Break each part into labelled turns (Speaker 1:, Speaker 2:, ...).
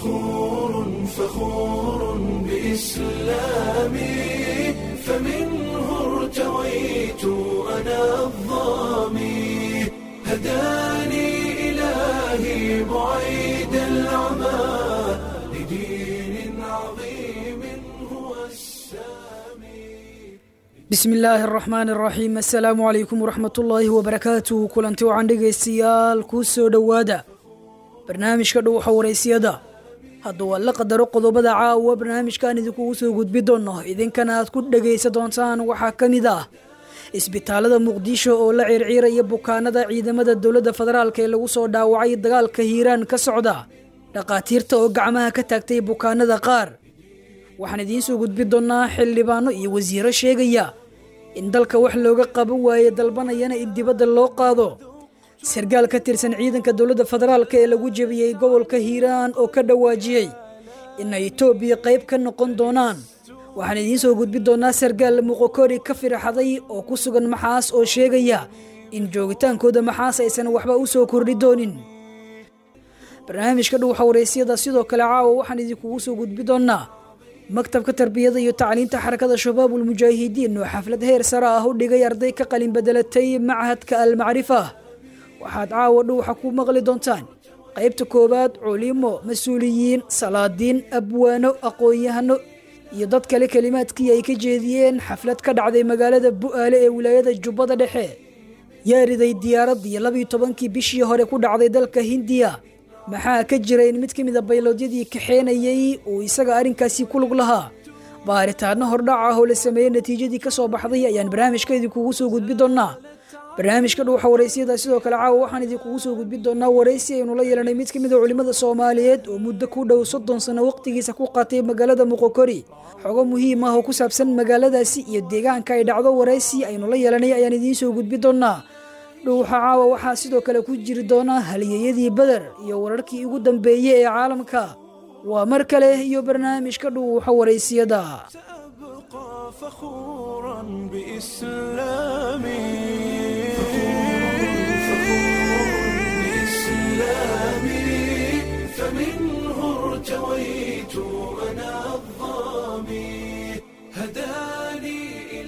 Speaker 1: فخور فخور بإسلامي فمنه ارتويت أنا الظامي هداني إلهي بعيد العمى لدين عظيم هو السامي
Speaker 2: bismi illaahi araxmaan araxiim assalaamu calaykum waraxmatullaahi wabarakaatuh kulanti wacan dhegaystayaal kuu soo dhowaada barnaamijka dhuuxa waraysiyada hadda waa la qadaro qodobada caawa barnaamijkan idinkugu soo gudbi doonno idinkana aad ku dhegaysa doontaan waxaa ka mid ah isbitaalada muqdisho oo la circiiraya bukaanada ciidamada dowladda federaalk ee lagu soo dhaawacay dagaalka hiiraan ka socda dhakhaatiirta oo gacmaha ka taagtay bukaanada qaar waxaan idiin soo gudbi doonnaa xildhibaano iyo wasiiro sheegaya in dalka wax looga qaban waaye dalbanayana in dibadda loo qaado sargaal ka tirsan ciidanka dowladda federaalk ee lagu jebiyey gobolka hiiraan oo ka dhawaajiyey inay etoobiya qayb ka noqon doonaan waxaan idiin soo gudbi doonnaa sargaal muqokori ka firxaday oo ku sugan maxaas oo sheegaya in joogitaankooda maxaas aysan waxba u soo kordhi doonin barnaamijka dhuuxa waraysyada sidoo kale caawa waxaan idinkugu soo gudbi doonnaa maktabka tarbiyada iyo tacliinta xarakada shabaabul mujaahidiin oo xaflad heer sare ah u dhigay arday ka qalin bedelatay machadka almacrifa waxaad caawa dhuuxa ku maqli doontaan qaybta koowaad culimo mas-uuliyiin salaadiin abwaano aqoon-yahano iyo dad kale kelimaadkii ay ka jeediyeen xaflad ka dhacday magaalada bu'aale ee wilaayada jubbada dhexe yaa riday diyaaraddii labiyo tobankii bishii hore ku dhacday dalka hindiya maxaa ka jira in mid ka mid a bayloodyadii kaxeenayey uu isaga arrinkaasi ku lug lahaa baaritaano hordhac ah oo la sameeyey natiijadii ka soo baxday ayaan barnaamijka idinkugu soo gudbi doonnaa barnaamijka dhuuxa waraysiyada sidoo kale caawa waxaan idinkugu soo gudbi doonnaa waraysi aynu la yeelanay mid ka mid a culimmada soomaaliyeed oo muddo ku dhow soddon sano waqtigiisa ku qaatay magaalada muqokori xogo muhiim ah oo ku saabsan magaaladaasi iyo deegaanka ay dhacdo waraysi aynu la yeelanay ayaan idiin soo gudbi doonnaa dhuuxa caawa waxaa sidoo kale ku jiri doona halyeeyadii beder iyo wararkii ugu dambeeyey ee caalamka waa mar kale iyo barnaamijka dhuuxa waraysiyada
Speaker 1: سأبقى فخورا بإسلامي بإسلامي فمنه ارتويت أنا الظامي هداني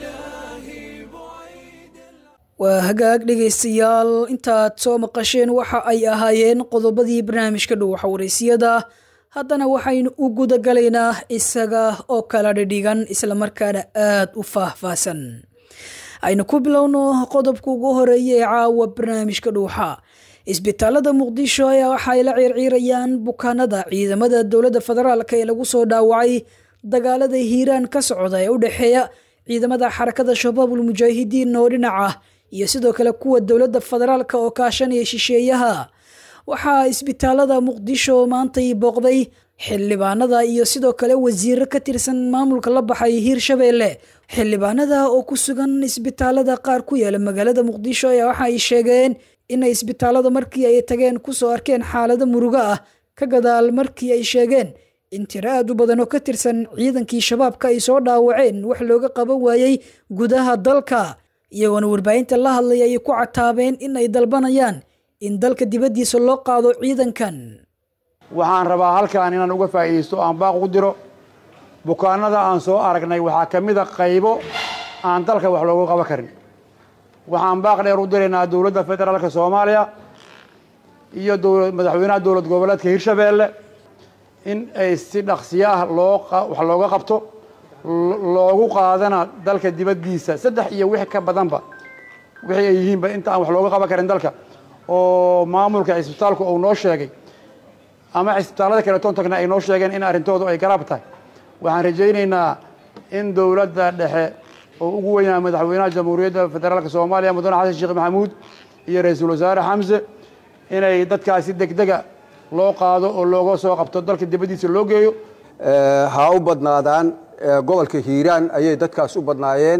Speaker 1: إلهي بعيد
Speaker 2: waa hagaag dhegaystayaal intaad soo maqasheen waxa ay ahaayeen qodobadii barnaamijka dhuuxa waraysiyada haddana waxaynu u guda galaynaa isaga oo kala dhidhigan islamarkaana aad u faahfaahsan aynu ku bilowno qodobka ugu horeeya ee caawa barnaamijka dhuuxa isbitaalada muqdisho ayaa waxaay la ciirciirayaan bukaanada ciidamada dowladda federaalk ee lagu soo dhaawacay dagaalada hiiraan ka socda ee u dhexeeya ciidamada xarakada shabaabul mujaahidiin oo dhinac ah iyo sidoo kale kuwa dowladda federaalk oo kaashanaya shisheeyaha waxaa isbitaalada muqdisho maantay booqday xildhibaanada iyo sidoo kale wasiiro ka tirsan maamulka la baxay hiirshabeelle xildhibaanada oo ku sugan isbitaalada qaar ku yaala magaalada muqdisho ayaa waxa ay sheegeen inay isbitaalada markii ay tageen kusoo arkeen xaalado murugo ah ka gadaal markii ay sheegeen in tiro aad u badan oo ka tirsan ciidankii shabaabka ay soo dhaawaceen wax looga qaban waayey gudaha dalka iyagoona warbaahinta la hadlay ay ku cataabeen in ay dalbanayaan in dalka dibaddiisa loo qaado ciidankan
Speaker 3: waxaan rabaa halkan inaan uga faa'iidaysto aan baaq ugu diro bukaanada aan soo aragnay waxaa ka mid a qaybo aan dalka wax loogu qaban karin waxaan baaq dheer u diraynaa dowladda federaalka soomaaliya iyo dowla madaxweynaha dowlad goboleedka hirshabeelle in ay si dhaqsiyo ah loo wax looga qabto loogu qaadana dalka dibaddiisa saddex iyo wix ka badanba wixii ay yihiinba inta aan wax looga qaban karin dalka oo maamulka cisbitaalku uu noo sheegay ama cisbitaallada kale toon tagna ay noo sheegeen in arrintoodu ay garaab tahay waxaan rajaynaynaa in dowladda dhexe oo ugu weynaa madaxweynaha jamhuuriyadda federaalka soomaaliya mudane xasan sheekh maxamuud iyo ra-iisul wasaare xamse inay dadkaasi degdega loo qaado oo looga soo qabto dalka dibaddiisa loo geeyo
Speaker 4: ha u badnaadaan gobolka hiiraan ayay dadkaas u badnaayeen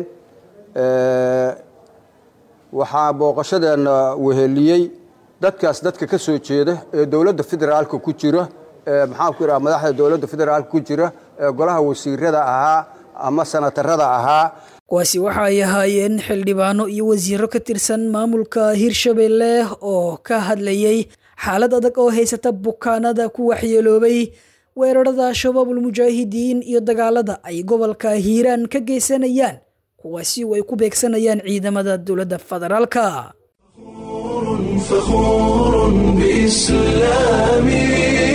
Speaker 4: waxaa booqashadeena weheliyey dadkaas dadka ka soo jeeda ee dowladda federaalka ku jira maxaan ku idhaha madaxda dowladda federaalka ku jira ee golaha wasiirada ahaa ama sanatarada ahaa
Speaker 2: kuwaasi waxa ay ahaayeen xildhibaano iyo wasiiro ka tirsan maamulka hirshabelle oo ka hadlayey xaalad adag oo haysata bukaanada ku waxyeeloobay weerarada shabaabul mujaahidiin iyo dagaalada ay gobolka hiiraan ka geysanayaan kuwaasi oo ay ku beegsanayaan ciidamada dowladda federaalka
Speaker 1: فخور بإسلامي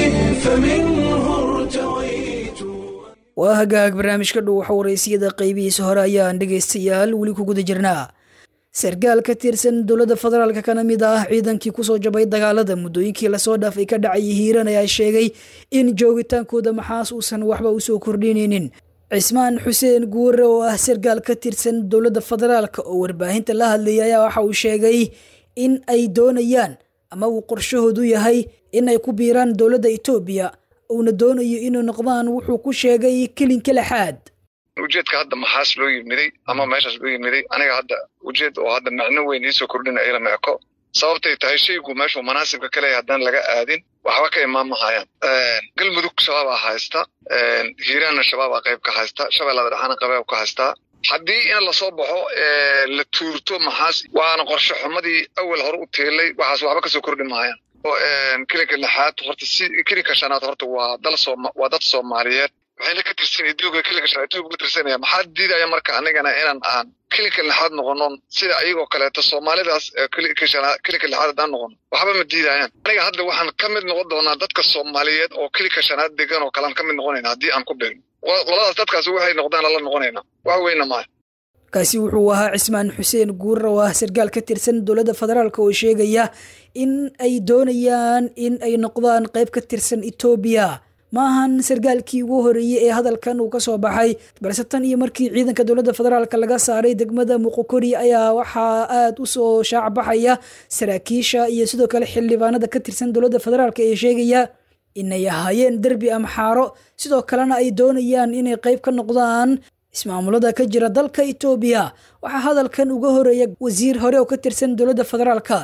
Speaker 1: فمنه ارتويت
Speaker 2: waa hagaag barnaamijka dhow waxa waraysiyada qaybihiisa hore ayaan dhegaystayaal weli ku guda jirnaa sarkaal ka tirsan dowladda federaalka kana mid ah ciidankii kusoo jabay dagaalada muddooyinkii lasoo dhaafay ka dhacayay hiiran ayaa sheegay in joogitaankooda maxaas uusan waxba usoo kordhinaynin cismaan xuseen guure oo ah sarkaal ka tirsan dowladda federaalka oo warbaahinta la hadlayay ayaa waxa uu sheegay in ay doonayaan ama uu qorshahoodu yahay in ay ku biiraan dowladda etoobiya uuna doonayo inay noqdaan wuxuu ku sheegay kelinka lixaad
Speaker 5: ujeedka hadda maxaas loo yimiday ama meeshaas loo yimiday aniga hadda ujeed oo hadda macno weyn iisoo kordhina ilama eko sababtay tahay shaygu meeshuu manaasibka ka leeyahay haddaan laga aadin waxba ka imaan mahayaan galmudug shabaabaa haysta hiiraanna shabaabaa qayb ka haysta shabeellada dhexaana qayb ka haystaa haddii in lasoo baxo la tuurto maxaas waana qorshe xumadii awal hore u teelay waxaas waxba kasoo kordhi mahayaan kelinka lixaad horta si kelinka shanaad horta waa dal sooma waa dad soomaaliyeed waxayna ka tirsan etoobiya kelinka shanaad etoobiya ka tirsanaya maxaa diidaya marka anigana inaan aan kelinka lixaad noqonon sida ayagoo kaleeto soomaalidaas kelinka shanaad kelinka lixaad haddaan noqono waxba ma diidayaan aniga hadda waxaan ka mid noqon doonaa dadka soomaaliyeed oo kelinka shanaad degan oo kalean ka mid noqonayna haddii aan ku beegno qoladaas dadkaas waxay noqdaan la noqonaynaa wax weyna maaha
Speaker 2: kaasi wuxuu ahaa cismaan xuseen guurar oo ah sarkaal ka tirsan dowladda federaalk oo sheegaya in ay doonayaan in ay noqdaan qayb ka tirsan etoobiya ma ahan sarkaalkii ugu horeeyey ee hadalkan uu ka soo baxay balse tan iyo markii ciidanka dowladda federaalk laga saaray degmada muqokori ayaa waxaa aada u soo shaacbaxaya saraakiisha iyo sidoo kale xildhibaanada ka tirsan dowladda federaalk ee sheegaya inay ahaayeen derbi amxaaro sidoo kalena ay doonayaan inay qayb ka noqdaan ismaamulada ka jira dalka etoobiya waxaa hadalkan uga horeeya wasiir hore oo ka tirsan dowladda federaalka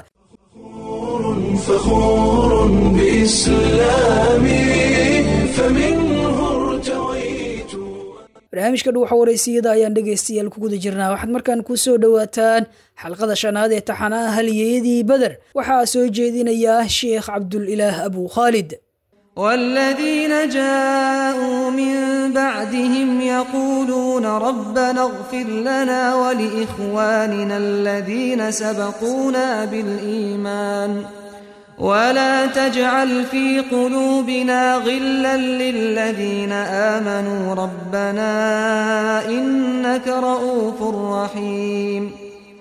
Speaker 1: فخور بإسلامي فمنه ارتويت
Speaker 2: barnaamijka dhuuxa waraysiyada ayaan dhegaystayaal ku guda jirnaa waxaad markaan ku soo dhowaataan xalqada shanaad ee taxanaha halyeeyadii beder waxaa soo jeedinaya sheekh cabdulilaah abu khaalid
Speaker 6: والذين جاءوا من بعدهم يقولون ربنا اغفر لنا ولإخواننا الذين سبقونا بالإيمان ولا تجعل في قلوبنا غلا للذين آمنوا ربنا إنك رؤوف رحيم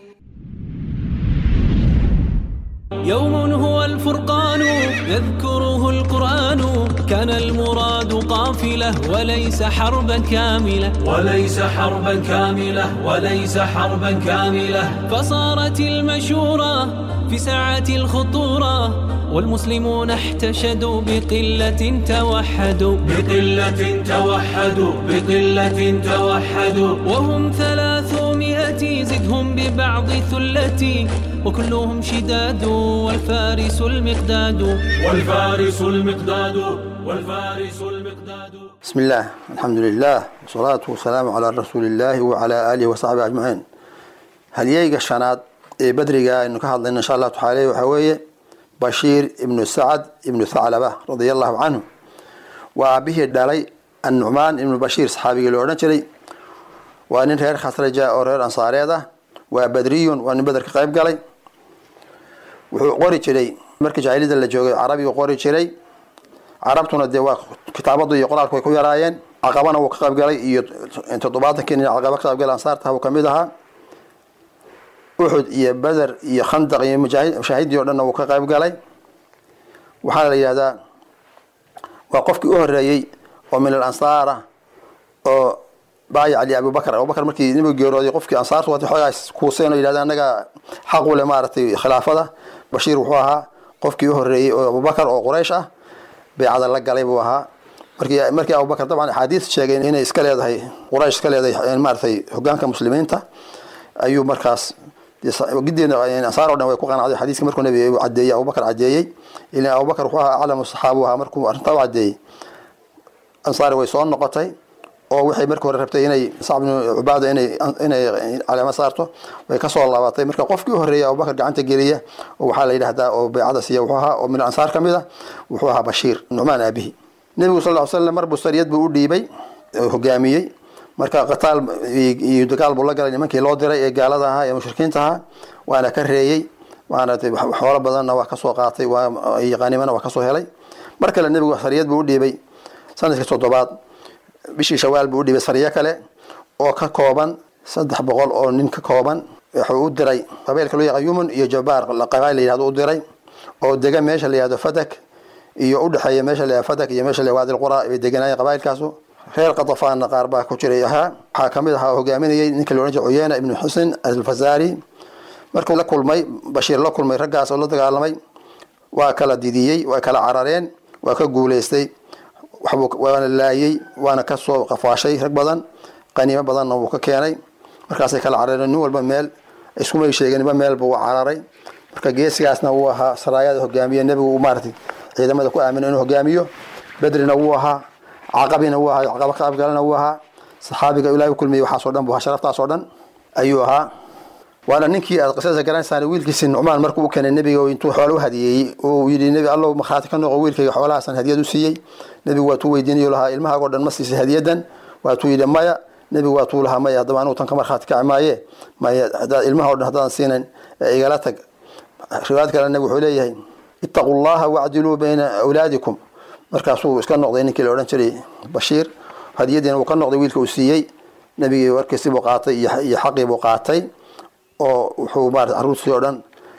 Speaker 7: يوم هو الفرقان يذكره القرآن كان المراد قافلة وليس حربا كاملة
Speaker 8: وليس حربا كاملة وليس حربا كاملة
Speaker 7: فصارت المشورة في ساعة الخطورة والمسلمون احتشدوا بقلة توحدوا
Speaker 8: بقلة توحدوا بقلة توحدوا
Speaker 7: وهم ثلاثمائة زدهم ببعض ثلتي وكلهم شداد والفارس المقداد
Speaker 8: والفارس المقداد والفارس المقداد
Speaker 4: بسم الله الحمد لله والصلاة والسلام على رسول الله وعلى آله وصحبه أجمعين هل ييجا الشناد ee badriga aynu ka hadlayno insha allahu tacaala waxaa weeye bashiir ibnu sacad ibnu thaclaba radia allahu canhu waa aabihii dhalay annucmaan ibnu bashiir saxaabigii lo odhan jiray waa nin reer khasraja oo reer ansaareed ah waa badriyun waa nin beder ka qayb galay wuxuu qori jiray markii jaahiliyada la joogay carabigu qori jiray carabtuna dee waa kitaabadu iyo qoraalku way ku yaraayeen caqabana wuu ka qayb galay iyo toddobaatankii nin caqaba ka qayb galay ansaarta uu kamid ahaa uxud iyo beder iyo khandaq iyo mushaahiddii o dhanna wuu ka qayb galay waxaana la yidhahdaa waa qofkii u horeeyey oo min al ansaar ah oo baayac li abubakar abubakar markii nabigu geerooday qofkii ansaartu waatay xoogaas kuuseen oo yidhahda annaga xaq u leh maaragtay khilaafada bashiir wuxuu ahaa qofkii u horeeyey oo abubakar oo quraysh ah beecada la galay buu ahaa markii markii abubakar dabcan axaadiis sheegay inay iska leedahay quraysh iska leedahay maaragtay hogaanka muslimiinta ayuu markaas gideena ansaar o dhan way ku qanacday xadiiska markuu nabiga cadeeyey abubakar cadeeyey ilan abubakar wuxuu ahaa aclamu saxaabu ahaa markuu arrintaa u cadeeyey ansaari way soo noqotay oo waxay markii hore rabtay inay sacb bnu cubaada inay inay caleemo saarto way kasoo laabatay marka qofkii u horreeyay abubakar gacanta geliya oo waxaa la yidhahdaa oo beecada siiya wuxuu ahaa oo min ansaar ka mid a wuxuu ahaa bashiir nucmaan aabihi
Speaker 9: nebigu sal ll slam mar buu sariyad buu u dhiibay hogaamiyey marka qataal iyo dagaal buu la galay nimankii loo diray ee gaalada ahaa ee mushrikiinta ahaa waana ka reeyey maaragtay xoolo badanna waa kasoo qaatay waa qanimana waa kasoo helay mar kale nebigu sariyad buu u dhiibay sanadkii toddobaad bishii shawaal buu u dhiibay sariyo kale oo ka kooban saddex boqol oo nin ka kooban wuxuu u diray qabiilka loo yaqaan yumun iyo jabaar qabail la yihahdo u diray oo dega meesha la yihahdo fadak iyo udhexeeya meesha la yihahdo fadak iyo meesha la yihahdo wadi lqura bay deganaayeen qabailkaasu reer qatafaanna qaar baa ku jiray ahaa waxaa kamid ahaa hogaaminayay ninka la odhan jiray cuyeyna ibnu xusin alfazari markuu la kulmay bashiir la kulmay raggaas oo la dagaalamay waa kala didiyey waa kala carareen waa ka guuleystay waana laayey waana kasoo qafaashay rag badan qaniimo badanna wuu ka keenay markaasay kala carareen nin walba meel iskumay sheegeen niba meel buu cararay marka geesigaasna wuu ahaa saraayada hogaamiye nebigu maaratay ciidamada ku aamino inuu hogaamiyo bedrina wuu ahaa caqabina wuu ahaa caqaba qaabgalana wuu ahaa saxaabiga ilaahay u kulmiyey waxaasoo dhan buu ahaa sharaftaasoo dhan ayuu ahaa waana ninkii aad qisada garanaysaan wiilkiisi nucmaan markuu u keenay nebiga intuu xoolo u hadiyeeyey uu yidhi nebi allow markhaati ka noqo wiilkayga xoolahaasan hadiyad u siiyey nebigu waatuu weydiinayo lahaa ilmahaagoo dhan ma siisay hadiyadan waatuu yidhi maya nebigu waatuu lahaa maya haddaba anugu tan ka markhaati kaci maaye maya haddaad ilmaha o dhan haddaadan siinayn ee igala tag riwaayad kale nebigu wuxuu leeyahay ittaqu llaha wacdiluu bayna awlaadikum markaasuu iska noqday ninkii la odhan jiray bashiir hadiyadiina uu ka noqday wiilka uu siiyey nebigii warkiisii buu qaatay iyo xaqii buu qaatay oo wuxuu maarata carruurtii oo dhan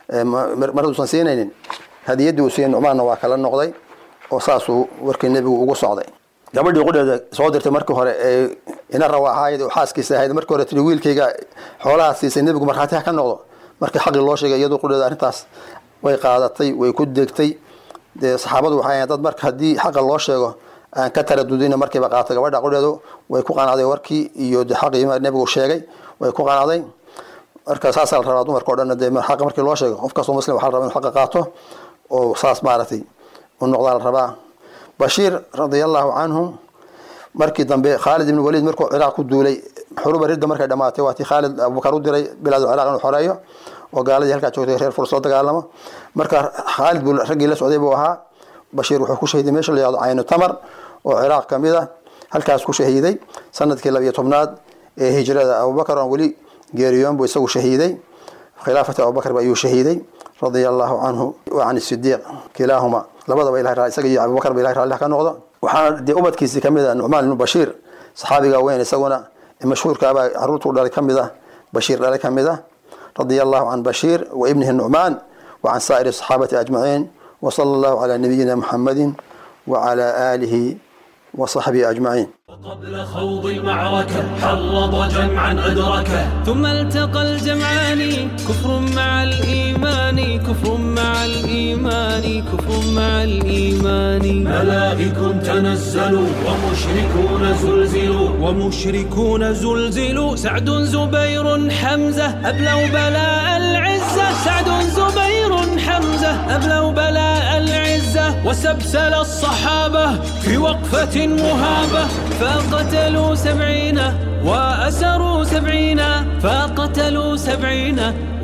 Speaker 9: mar uusan siinaynin hadiyaddii uu siiyey nucmaanna waa kala noqday oo saasuu warkii nebigu ugu socday gabadhii qudheeda soo dirtay markii hore ee ina rawaaxaayad oo xaaskiisa ahayd markii hore tii wiilkayga xoolaha siisay nebigu markhaati ha ka noqdo markii xaqii loo sheegay iyadoo qudheeda arrintaas way qaadatay way ku degtay dee saxaabadu waxay ahayn dad marka haddii xaqa loo sheego aan ka taradudina markiiba qaatay gabadha qudheedu way ku qanacday warkii iyo de xaqii nebigu sheegay way ku qanacday marka saasaa la rabaa dumarka o dhan dee xaqa markii loo sheego qof kastoo muslim waxa la rabaa inu xaqa qaato oo saas maaragtay u noqdaa la rabaa bashiir radia allahu canhu markii dambe khaalid ibn waliid markuu ciraaq ku duulay xuruba ridda markay dhamaatay waatii khaalid abubakar u diray bilaad ciraaq inuu xoreeyo oo gaaladii halkaa joogtay reer furs soo dagaalamo marka khaalid buu raggii la socday buu ahaa bashiir wuxuu ku shahiiday meesha la yihahdo caynu tamar oo ciraaq kamid ah halkaas ku shahiiday sanadkii labiyo tobnaad ee hijrada abubakar aan weli geeriyoon buu isagu shahiiday khilaafati abubakar ayuu shahiiday radia allahu canhu wa can sidiiq kilaahuma labadaba ilahay isaga iyo abubakar ba ilahay raalli ka noqdo waxaana dee ubadkiisii kamid ah nucmaan ibnu bashiir saxaabiga weyn isaguna mashhuurkaabaa caruurtuu dhalay kamid ah bashiir dhalay kamid ah radia allahu can bashiir wa ibnihi nucmaan wa can saa'iri saxaabati ajmaciin wa sala allahu calaa nabiyina muxammadin wa calaa aalihi وصحبه أجمعين
Speaker 8: قبل خوض المعركة حرض جمعا أدركه
Speaker 7: ثم التقى الجمعان كفر مع الإيمان كفر مع الإيمان كفر مع الإيمان
Speaker 8: ملائك تنزلوا ومشركون زلزلوا
Speaker 7: ومشركون زلزلوا سعد زبير حمزة أبلوا بلاء العزة سعد زبير حمزة أبلوا بلاء العزة وسبسل الصحابة في وقفة مهابة فقتلوا سبعين وأسروا سبعين فقتلوا سبعين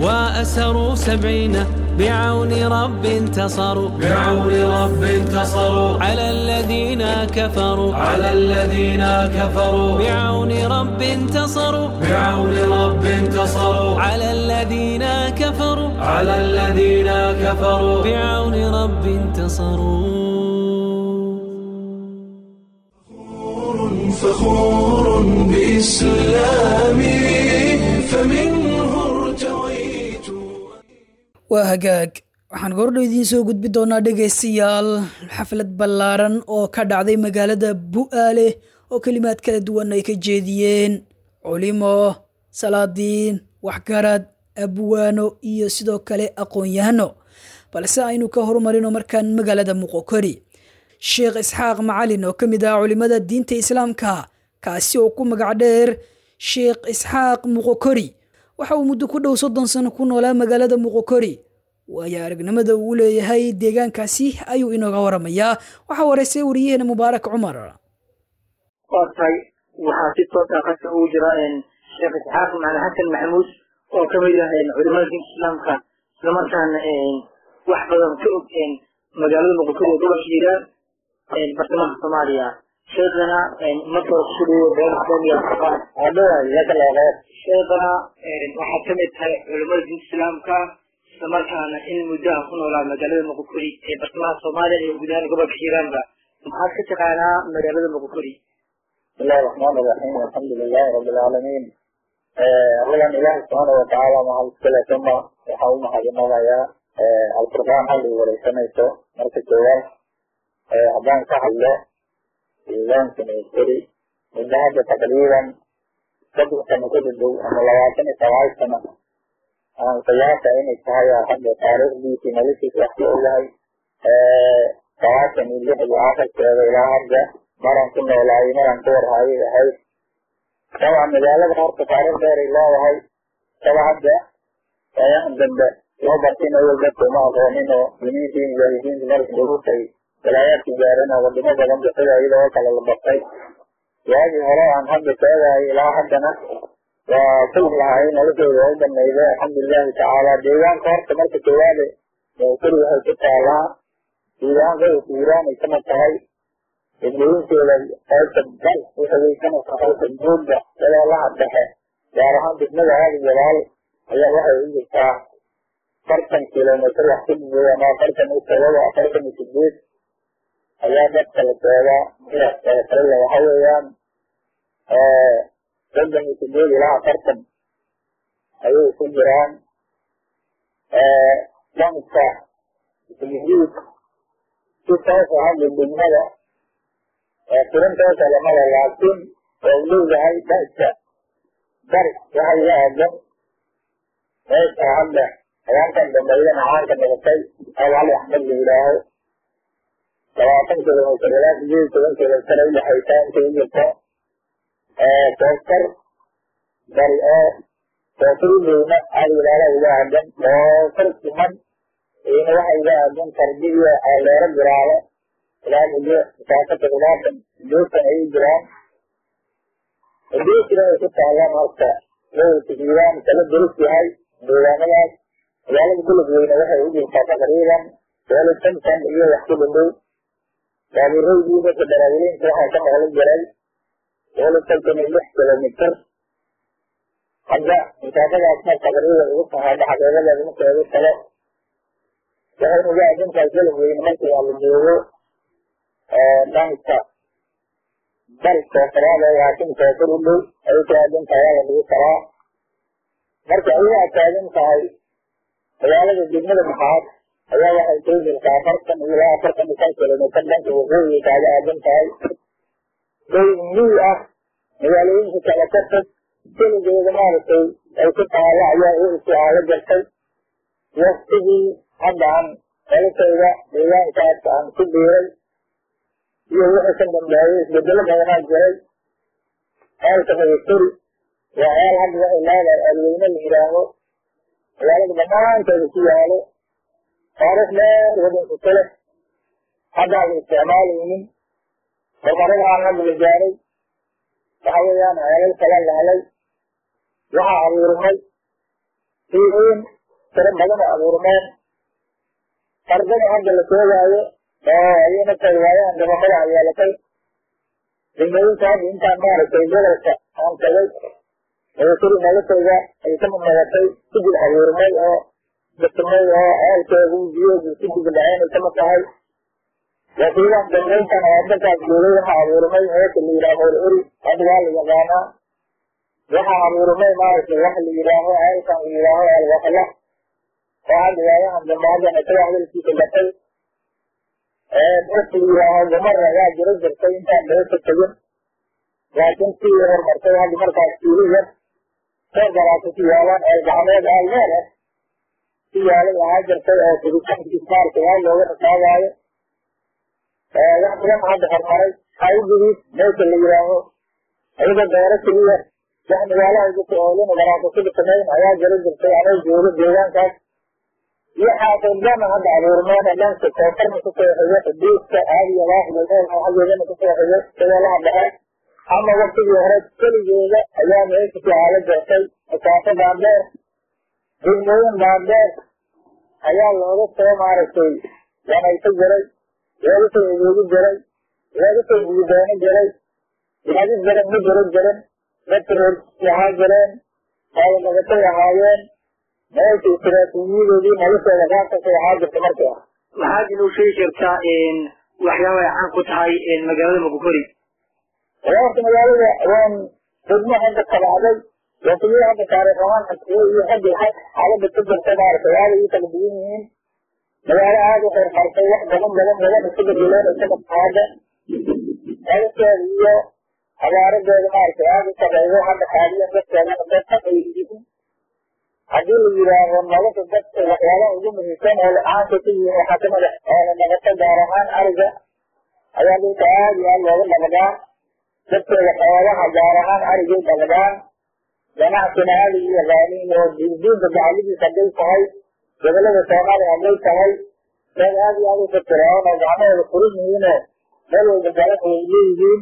Speaker 7: وأسروا سبعين بعون رب انتصروا
Speaker 8: بعون رب انتصروا
Speaker 7: على الذين كفروا
Speaker 8: على الذين كفروا
Speaker 7: بعون رب انتصروا
Speaker 8: بعون رب انتصروا
Speaker 7: على الذين كفروا
Speaker 8: على الذين كفروا
Speaker 7: بعون رب انتصروا
Speaker 1: فخور بإسلامي فمنه ارتويت
Speaker 2: waa hagaag waxaan goordhow idiin soo gudbi doonaa dhegaystayaal xaflad ballaaran oo ka dhacday magaalada bu'aale oo kelimaad kala duwan ay ka jeediyeen culimo salaadiin waxgarad abwaano iyo sidoo kale aqoon-yahano balse aynu ka horumarino markaan magaalada muqokori sheekh isxaaq macalin oo ka mid ah culimmada diinta islaamka kaasi oo ku magac dheer sheekh isxaaq muqokori waxa uu muddo ku dhow soddon sano ku noolaa magaalada muqokori waayo aragnimada uu leeyahay deegaankaasi ayuu inooga waramayaa waxaa wareysay wariyaheena mubaarak cumar
Speaker 10: waa tahay waxaa si toosa qadka ugu jira sheekh isxaaq macali xasan maxamuud oo ka mid ah culimada diinta islaamka islamarkaana wax badan ka og magaalada muqokori ee gobolka hiiraan bartamaha soomaaliya sheekana marka hore kusoo dhawo been islaamiga quraan adhowaay yakalaaqee sheekana waxaad ka mid tahay culimada diinta islaamka islamarkaana in muddo ah ku noolaa magaalada muqukuri ee bartamaha soomaaliya iyo guud ahaan gobolka hiiraanba maxaad ka taqaanaa magaalada muqukuri
Speaker 11: bismillahi raxmaan iraxiim alxamdu lilahi rabi alcaalamiin allagan ilaahi subxaana watacaala mahad iskale uma waxaa u mahadinadayaa alqur'aan hal ii wareysanayso marka koowaad haddaan ka hadlo deegaankan kori muddo hadda taqriiban saddex sano ku dhadhow ama labaatan iyo sagaal sano aan qiyaasa inay tahay hadda taariikhdiisii noloshiisa wax ka ogahay sagaashan iyo lixdii akhirkeeda ilaa hadda maraan ku noolaayay maraan ku warhaayay ahayd dabcan magaalada horta taariikh dheeray leedahay saba hadda ayahan dambe loo bartin awel dadka uma aqoonin oo diniintii mujaahidiinta marka dhulutay walaayaadka gaareen oo wadamo badan bixida iyadoo kale la bartay waagii hore aan hadda sheegaayo ilaa haddana waa kulug lahay noloshooda waa u banayday alxamdulilahi tacaala deegaanka horta marka koowaade kuri waxay ku taalaa deegaan gobolka hiiraan ay kamid tahay degmooyinkeeda qaybta bal uxogeysanaysa qaybta buugda dabeelaha dhexe gaar ahaan degmada aadi gadaal ayaa waxay u jirtaa afartan kilomitr wax ku dhigay ama afartan iyo todoba afartan iyo sideed ayaa dadka la joogaa kale waxa weeyaan soddon iyo sideed ilaa afartan ayay ku jiraan dhanka guud si toosa hadda degmada tirintoosa lamada laakiin oo leeyahay dhanka bari waxa iga aadan meesha hadda hagaankan dambeeyana caanka noqotay alcali axmed la yidhaaho labaatan kilomitr ilaa sideed iyo toban kilomitr ay udhexaysaa intay u jirto kooftar bari oo koofurudeyna aada ilaala iga aadan koofar siman iyana waxa iga aadan tarbi iyo aleero jiraale ilaa muddo masaafo toddobaatan sideetan ayay jiraan haddii sida ay ku taalaan horta gobolka hiiraan kala durus yahay deegaanadaas magaalada gulub weyne waxay u jirtaa taqriiban boqol iyo konton iyo wax ku dhadhow baabuuraydi dadka daraawilinta waxaa ka maqlan jiray boqol iyo konton iyo lix kilomitr hadda masaafadaasna taqriiban ugu tahay xaqiiqadeeda marka ugu talo waxay uga aadantahay gulub weyne markii waa la joogo dhanka bari koofaraada laakiin koofar u dhow ay ku aadan tahay waa la dhigi karaa marka ayagaa taagan tahay magaalada degmada maxaad ayaa waxay soo jirtaa afartan iyo ilaa afartan iyo shan kilomitr dhanka waqooyiga kaaga aadan tahay day mii ah magaalooyinka kale ka fog keligeeda maaragtay ay ku taalo ayaa u isticaalo jirtay waktigii hadda aan noloshayda deegaankaas aan ku biiray iyo wixii ka dambeeyay isbedelo badanaa jiray ceelka magasturi waa ceel hadda waxay leedahay aalweyne la yidhaaho magaalada dhammaanteeda ku yaalo taariikh dheer wadanka kale haddaan la isticmaalaynin horumarada aan hadda la gaaray waxa weeyaan ceelal kala la helay waxaa abuurmay fiiin tiro badan oo abuurmeen ardada hadda la sheegaayo oo ayana tay waayaan dabamada yeelatay degmooyinka hadda intaan maaragtay gobolka aan tagay magashuri noloshayda ay ka mudnagatay sigil abuurmay oo dasamay oo ceelkeedu biyogu sigil dhaceen ay kamid tahay laakiinaan dambeyntan oo dadkaas joogay waxaa abuurmay meesha la yidhaaho hor eri hadda waa la yaqaanaa waxaa abuurmay maaragtay wax la yidhaaho ceelkan la yidhaaho alwakla oo hadda waayahan dambe haddana isaga hadalkiisa gatay dadka la yidhaaho gumar ayaa jiro jirtay intaan meesha tegin laakiin sii horumartay hadda markaas fiili yar soo garaata ku yaalaan ee gacmeed aalmeer ah ku yaalay ahaa jirtay oo fiditaankiis maarka waa looga rasaagaayo wax badan hadda horumaray haydigiis meesha la yidhaaho ayaga beero keliya wax magaalaha igu oolin garaasasada samayn ayaa jiro jirtay anay joogo deegaankaas iyo xaafidana hadda abuurmeen dhanka koonfarna kusoo xigo xuduudka aadiya laaxdalmeel xaggeedana kusoo xigo shabeelaha dhexe ama waktigii hore keligeeda ayaa meesha ku aalo jirtay masaafo dhaadheer degmooyin dhaadheer ayaa looga soo maaragtay wanaysa jiray looga soo adeegi jiray laga soo guduboono jiray gaadid badan ma jiran jirin dadka reer ahaa jireen xoolodhagatay ahaayeen meesha istiraatiijiyadoodii noloshooda qaabkasay ahaa jirta markii ah
Speaker 10: maxaad inuu sheegi kartaa waxyaaba ay caan ku tahay magaalada mugukori
Speaker 11: horta magaalada waan degmo hadda tabacday wasiyo hadda taariikh ahaan xasiyo iyo hadda xaalada ka jirta maarata waada ii kala duwan yihiin magaalo aada u horumartay wax badan badan badan isu bedeleen isaga qaada nolosheeda iyo abaaradeeda maarata aada u sareeyo hadda qaadiyan dadkeedana dad xaq ay yihiin haddii la yidhaaho nolosha dadka waxyaabaha ugu muhiimsan oo la-aanka ku yihiin waxaa kamid ah oola dhaqato gaar ahaan ariga ayaa dhulka aada iyo aada looga dhaqdaa dadkeeda xoolaha gaar ahaan arigay dhaqdaan ganacsina aada iyo yaqaaniin oo diindiinta gacalidiis hadday tahay gobolada soomaaliya hadday tahay dad aada iyo aada u fikiraan oo gacmahooda furin yihiinoo meel walba galan way leeyihiin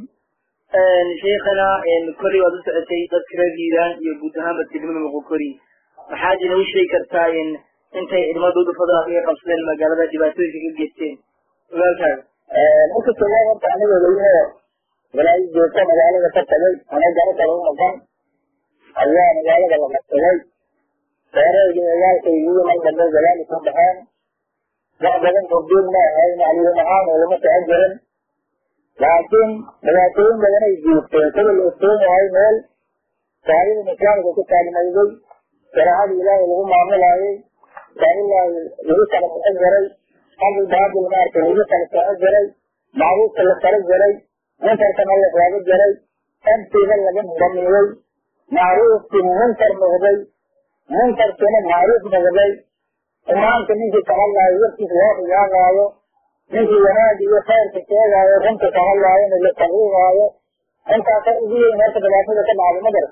Speaker 10: sheekana kori waad u socotay dadka reer hiiraan iyo guud ahaanba degmada muqukori maxaad inoo sheegi kartaa intay ciidamadooda fadlan kaga qabsadeen magaalada dhibaatooyinka ka geysteen ogaalkaaga
Speaker 11: marka koowaad horta aniga weyne walaayi joogta magaalada ka tagay ana garo kale u maqan ayaa magaalada la qabsaday reereyga ogaalkaygiiyo mar dambe gadaali ku baxeen wax badan goobjoog ma ahayn macluum ahaan oo lama socon jirin laakiin dhibaatooyin badan ay joogteen sida la ogsoon yahay meel saalidan islaamka ku taagmayday shareecada ilaahay lagu maamulaayay saalilahi lagu kala bixin jiray xaqi baabil maarta lagu kala socon jiray macruufka la kala jiray munkarkana la raago jiray amtiga laga damiiyey macruufkii munkar noqday munkarkiina macruuf noqday imaamka ninkii ka hadlaayo warkiis loo xiyaaqaayo ninkii wanaag iyo khayrka sheegaayo runta ka hadlaayona la taqiiqaayo intaasa ugu weyn horta dhibaatada ka dhacday madar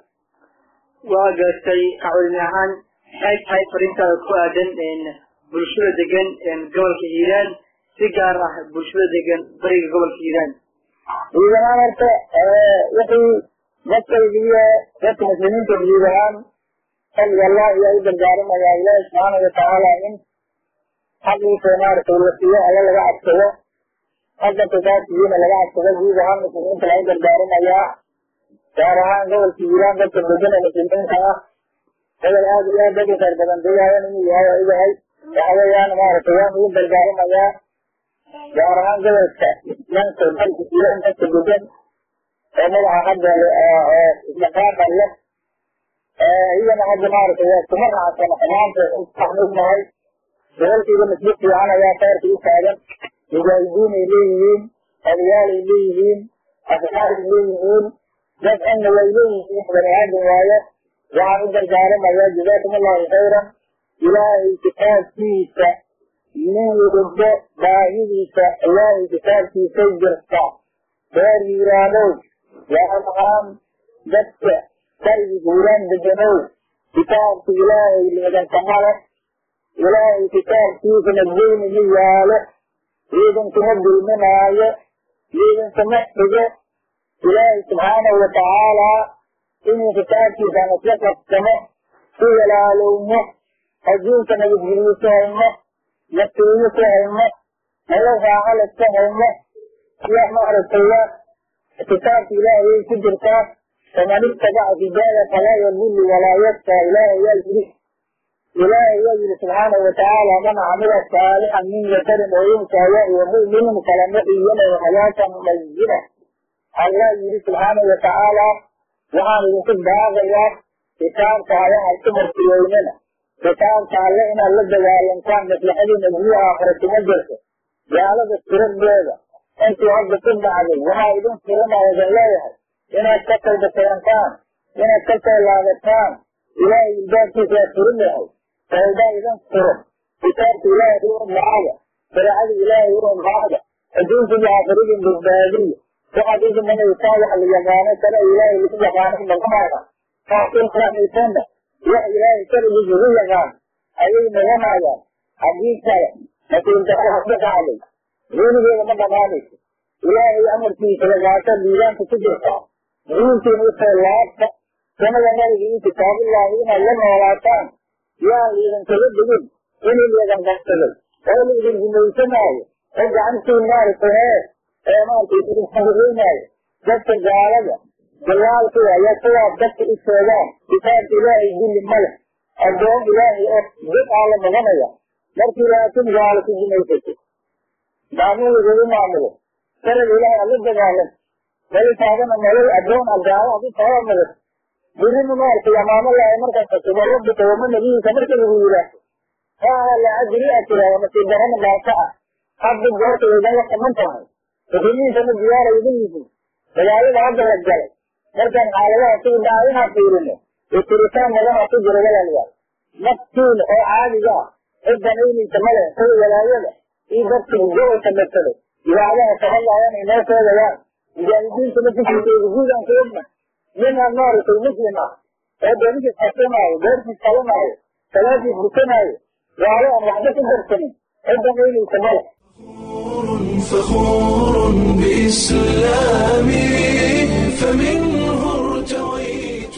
Speaker 10: waa gaartay kacwalin ahaan maxay tahay fariintaada ku aadan bulshada degan gobolka hiiraan si gaar ah bulshada degan bariga gobolka hiiraan
Speaker 11: guud ahaan horta wixii dadkayga iyo dadka muslimiinta guud ahaan xilliga allah ayaa u gargaaramayaa ilaahi subxaana watacaala in xaqiisa maaragtay la siiyo alla laga cadsado xagga tukaasiyiina laga cadsado guud ahaan muslimiinta laga gargaaramayaa gaar ahaan gobolka hiiraan dadka degan ee muslimiinta ah gobol aada iyo aad dad u khayr badan deegaayan inuu yahay oo ogahay waxa weeyaan maaragtay waan ugu gargaaramayaa gaar ahaan gobolka dhanka dalka hiiraan dadka degan oo madaxa hadda isdhaqaaqa leh iyagana hadda maaragtay waa kuma raacsan xumaanta waxnugnahay gobolkayga masjid fiican ayaa khayrka u taagan mujaahidiin ay leeyihiin odayaal ay leeyihiin asxaar ay leeyihiin dad cilmi way leeyihiin bani aadam waayo waxaan u gargaaramayaa jazaakum allahu khayran ilaahay kitaabkiisa nin walba baahidiisa ilaahay kitaabkiisay jirta reer hiiraanow gaar ahaan dadka bariga hiiraan deganow kitaabka ilaahay leedankamale ilaahay kitaabkiisana weyni ma yaalo ciidankuma dulminaayo ciidankama xigo ilaahay subxaanahu watacaalaa inuu kitaabkiisaan isla qabsano ku walaalowno adduunka nabadgelyo ku hayno nasiiyo ku hayno nolol raaxale ku hayno iyo maaragtaya kitaabka ilaahay ku jirtaa faman ittabaca hidaaya falaa yadullu walaa yashqa ilaahay yaa yidhi ilaahay yaa yidhi subxaanahu watacaala man camila saalixan min dakarin oo unsaa wahuwa mu'minun falanuxiyanahu xayaatan mayina allah yidhi subxaanahu watacaala waxaan idinku baaqayaa kitaabka ayaha ku martiyeynana kitaabka alle inaad la dagaalantaan maslaxadiina guyu aakhira kuma jirto gaalada tiradeeda intii hadda ku dhacday waxaa idin furanaya idin leeyahay inaad ka tawbakeentaan inaad ka soo laabataan ilaahay ilbaabkiisa waa furan yahay tawbaa idin furan kitaabka ilaahay u macaga shareecada ilaahay u macaga adduunka iyo aakhirada badbaadiya waxaad u dhimanaysaa wax la yaqaano kale ilaahay lagu yaqaano noqonaya kaasilkaamisana wax ilaahay kaligiis lagu yaqaan ayay noqonayaan haddii kale nasiibdarada ku dhacday weligeeda ma dhamaanayso ilaahay amarkiisa lagaasa diiwaanka ku jirta diintiina usoo laabta sanada nabiga iyo kitaabullaahi inaad la noolaataan yaan liidankaga dhigin inuu liidan qabsaday oo liidin gumaysanaayo oo gacantiin maaragtay hee ee maaragtay idinkahoreynaayo dadka gaalada dalaalka ayaa kuwaas dadka u sheegaan kitaabka ilaahay dulli ma leh addoon ilaahay oo dad aa la noqonaya markii laakiin gaalo ku gumaysato gacmuhu lagu maamulo sharciga ilaahay ala dagaalan mali taagana nolol addoon a gaalo hadii taaba madan birina maaragtay amaamo lahay markaas kasuba rabbika wama nabiyika marka lagu yidhaahdo haa la ajri a tiraahdo nasiib darana maasa ah hadda goorta waydan la qaban tahay muslimiintana diyaara idan yihiin dagaalada hadda la galay markaan xaaladaha sida dhaca inaan fiirino iyo tiritaan badanaa ku jira walaalayaal naftiina oo caadiga ah ciddan aynaysa male kuwa walaayada iyo dadka gobolka masaday idaacadaha kahadlaayaan ay noo sheegayaan mujaahidiintana fikirkeeda guud aan ku ogna ninaan maaragtay muslim ah oo doonidiis xasanaayo beertiis qalanaayo salaadiis dukanaayo gaalo aan waxba ku darsanin ciddan aynaysa male
Speaker 1: فخور بإسلامي فمنه ارتويت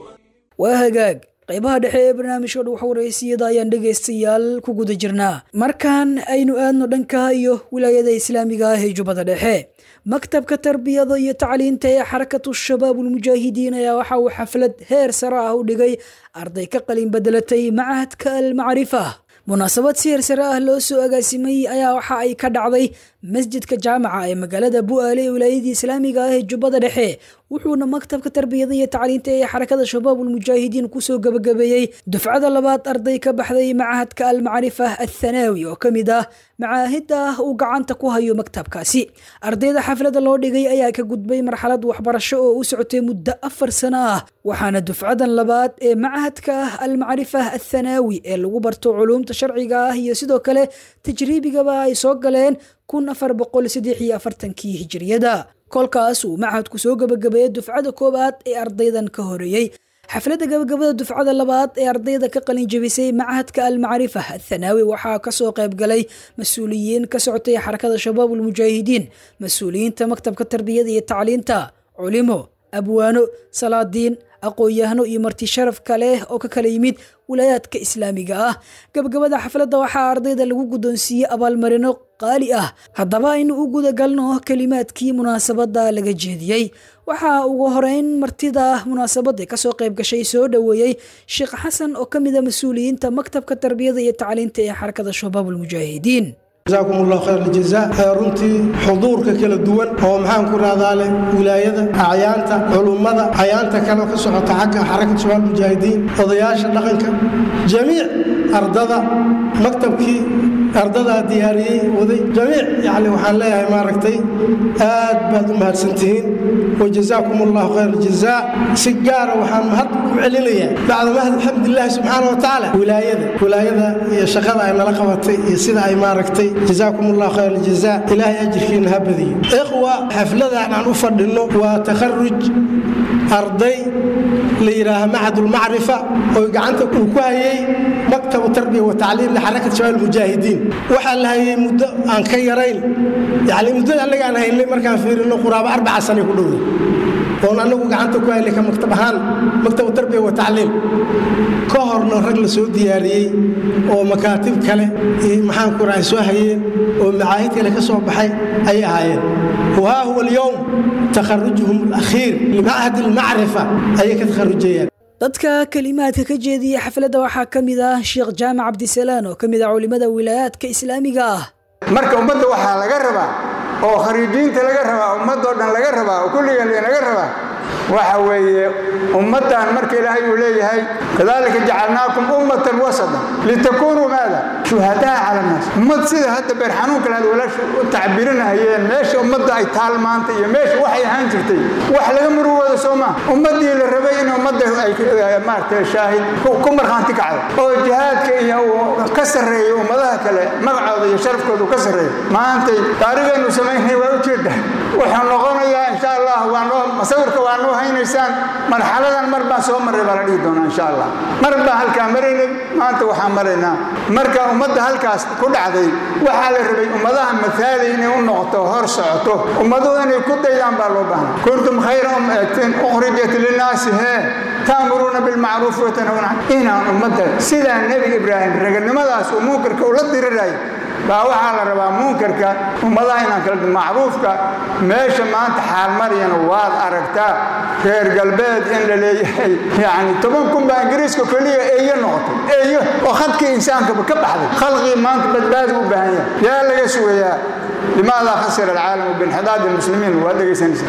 Speaker 2: waa hagaag qaybaha dhexe ee barnaamijka dhuwax waraysiyada ayaan dhegaystayaal ku guda jirnaa markaan aynu aadno dhanka iyo wilaayada islaamiga ah ee jubbada dhexe maktabka tarbiyada iyo tacliinta ee xarakatu shabaab ulmujaahidiin ayaa waxa uu xaflad heer sare ah u dhigay arday ka qalin bedelatay macahadka almacrifa munaasabad si heersare ah loo soo agaasimay ayaa waxa ay ka dhacday masjidka jaamaca ee magaalada bu'aale ee wilaayadii islaamiga ah ee jubbada dhexe wuxuuna maktabka tarbiyada iyo tacliinta ee xarakada shabaab ulmujaahidiin kusoo gabagabeeyey dufcada labaad arday ka baxday macahadka almacrifa athanaawi oo ka mid ah macaahida uu gacanta ku hayo maktabkaasi ardayda xaflada loo dhigay ayaa ka gudbay marxalad waxbarasho oo u socotay muddo afar sano ah waxaana dufcadan labaad ee macahadka almacrifa athanaawi ee lagu barto culuumta sharciga ah iyo sidoo kale tajriibigaba ay soo galeen kun afar boqol saddex iyo afartankii hijiriyada kolkaas uu macahadku soo gabagabeeyey dufcada koowaad ee ardaydan ka horeeyey xafladda gabagabada dufcada labaad ee ardayda ka qalin jebisay macahadka almacrifa athanaawi waxaa kasoo qayb galay mas-uuliyiin ka socotay xarakada shabaab ulmujaahidiin mas-uuliyiinta maktabka tarbiyada iyo tacliinta culimo abwaano salaadiin aqoon-yahano iyo marti sharaf kale oo ka kala yimid wilaayaadka islaamiga ah gabagabada xafladda waxaa ardayda lagu guddoonsiiyey abaalmarino qaali ah haddaba aynu u gudagalno kelimaadkii munaasabadda laga jeediyey waxaa ugu horeyn martida munaasabadda kasoo qayb gashay soo dhoweeyey sheekh xasan oo ka mid a mas-uuliyiinta maktabka tarbiyada iyo tacliinta ee xarakada shabaab ulmujaahidiin
Speaker 12: جزاكم الله خير الجزاء runtii xuduurka kala duwan oo maxaan ku rahdaa leh wilaayada acyaanta culummada acyaanta kale ka socota xagga xarakad shabaab mujaahidiin odayaasha dhaqanka jamiic ardada maktabkii ardadaa diyaariyey waday jamiic yani waxaan leeyahay maaragtay aad baad u mahadsantihiin wajazaakum allahu khayr aljazaa si gaara waxaan mahad ku celinayaa bacda mahad alxamdulilahi subxaana wa tacaala wilaayada wilaayada iyo shaqada ay nala qabatay iyo sida ay maaragtay jazaakum allahu khayr aljazaa ilaahay ajirkiina ha badiyo ikhwa xafladan aan u fadhinno waa takharuj arday la yidhaaha macadulmacrifa oo gacanta uu ku hayay maktabu tarbiya wa tacliim lixarakat shabaab mujaahidiin waxaa la hayay muddo aan ka yarayn yani muddada annaga aan haynay markaan fiirino quraabo arbaca sanay ku dhowday oon annagu gacanta ku haynay ka maktab ahaan maktabu tarbiya wa tacliim ka horna rag la soo diyaariyey oo makaatib kale iyo maxaan ku rahay soo hayeen oo macaahid kale ka soo baxay ayay ahaayeen wahaa huwa alyowm takharujuhum alakhiir limacahad almacrifa ayay ka takharujayaan
Speaker 2: dadka kelimaadka ka jeediyey xafladda waxaa ka mid ah sheekh jaamac cabdisalaan oo ka mid ah culimada wilaayaadka islaamiga ah
Speaker 13: marka ummadda waxaa laga rabaa oo khariijiinta laga rabaa ummadoo dhan laga rabaa oo kulligeen laga rabaa waxa weeye ummaddan marka ilaahay uu leeyahay kadalika jacalnaakum ummatan wasatan litakunuu maada shuhadaa cala annaas ummad sida hadda beer xanuunka lahaad walaasha u tacbirinahayeen meesha ummadda ay taal maanta iyo meesha waxay ahaan jirtay wax laga murugooda soo maa ummaddii la rabay in ummadda ay maaragtay shaahid ku markhaanti kacdo oo jihaadka iyo uu ka sarreeyo ummadaha kale magacooda iyo sharafkooda uu ka sarreeyo maantay taarikhaynu samaynay waa ujeedda wuxuu noqonayaa insha allah waa noo masawirka waa noo haynaysaan marxaladan mar baan soo marray baa la dhihi doonaa insha allah mar baan halkaa maraynay maanta waxaan maraynaa marka ummadda halkaas ku dhacday waxaa la rabay ummadaha mathaali inay u noqoto hor socoto ummaduhu inay ku daydaan baa loo baahnay kuntum khayra ummatin ukhrijat linnaasi hee taamuruuna bilmacruufi watanhawna inaan ummadda sidaa nebi ibraahim raganimadaas uu munkarka ula diriraayo baa waxaa la rabaa munkarka ummadaha inaan kala macruufka meesha maanta xaalmariyana waad aragtaa reer galbeed in la leeyahay yacni toban kun baa ingiriiska keliya eeyo noqotay eeyo oo khadkii insaankaba ka baxday khalqii maanta badbaadi u baahan yahay yaa laga sugayaa limaada khasira alcaalamu biinxidaad almuslimiin waad dhegaysanaysa